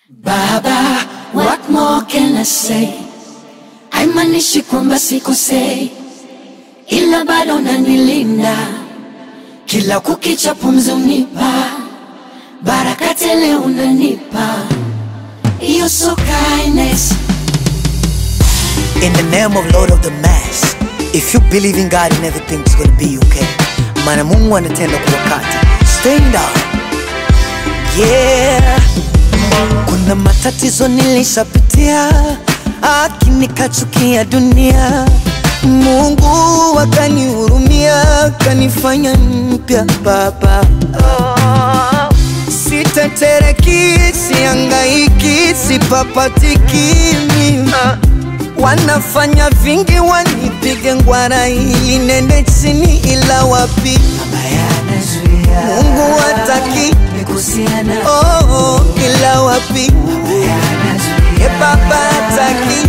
Baba, what more can I say? Haimanishi kwamba sikosei, ila bado unanilinda kila kukicha, pumzi unipa baraka tele, unanipa You're so kindness. In the name of Lord of the Mass, if you believe in God and everything's gonna be okay. Maana Mungu anatenda kwa wakati. Stand up. Yeah. Kuna matatizo nilishapitia, akini kachukia dunia. Mungu akanihurumia, kanifanya mpya baba. Oh. Sitetereki, siangaiki, sipapatiki mimi Wanafanya vingi wanipige ngwara ili nende chini, ila wapi Mungu hataki oh, oh, ila wapi e baba hataki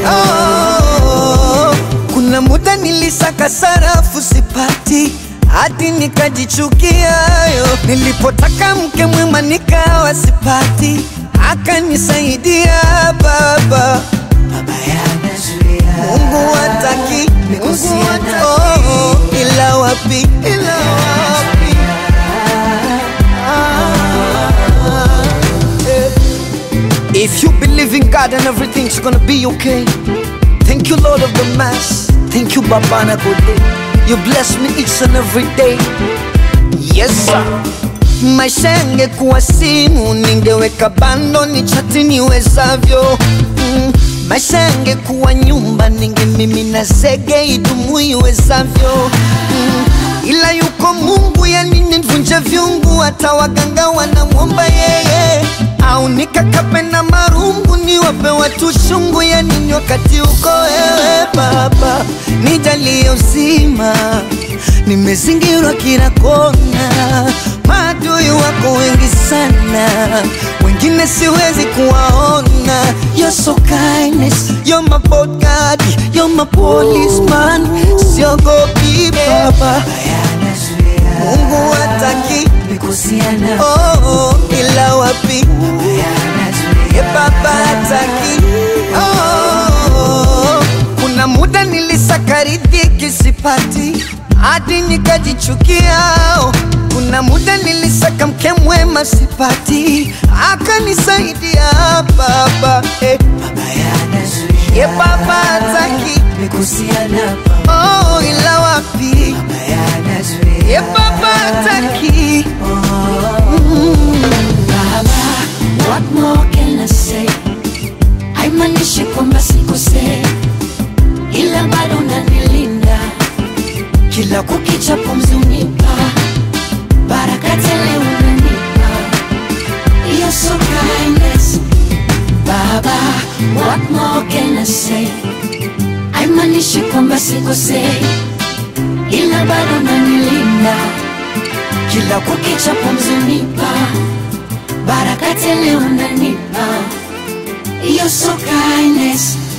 oh, kuna muda nilisaka sarafu sipati hadi nikajichukia yo. Nilipotaka mke mwema nikawa sipati, akanisaidia baba Mungu hataki Mungu hata- oh, oh, ila wapi ila wapi Ah, eh. If you believe in God and everything's gonna be okay Thank you Lord of the Mass Thank you Baba na Gode You bless me each and every day Yes sir Maisha yangekuwa simu, ningeweka bando ni chati niwezavyo. Mm, maisha yangekuwa nyumba, ningemimina zege idumu iwezavyo. Mm, ila yuko Mungu, yani nivunje vyungu, hata waganga wanamwomba yeye, au nikakape na marungu, niwape watu shungu, yani ni wakati uko wewe Baba, nijalie uzima nimezingirwa kila kona, maadui wako wengi sana, wengine siwezi kuwaona. You're so kindness, you're my bodyguard, you're my policeman, siogopi baba, Mungu hataki oh, oh, ila wapi ye baba hataki oh, kuna muda nilisaka riziki sipati hadi nikajichukia. oh. Kuna muda nilisaka mke mwema sipati, akanisaidia baba eh. Ye baba hataki oh, ila wapi ye baba hataki Baba, what more can I say? Haimanishi kwamba sikosei, ila bado unanilinda kila kukicha, pumzi unipa baraka tele, unanipa You're so kindness. Baba, what more can I say? Haimanishi kwamba sikosei, ila bado unanilinda kila kukicha, pumzi unipa baraka tele, unanipa You're so kindness.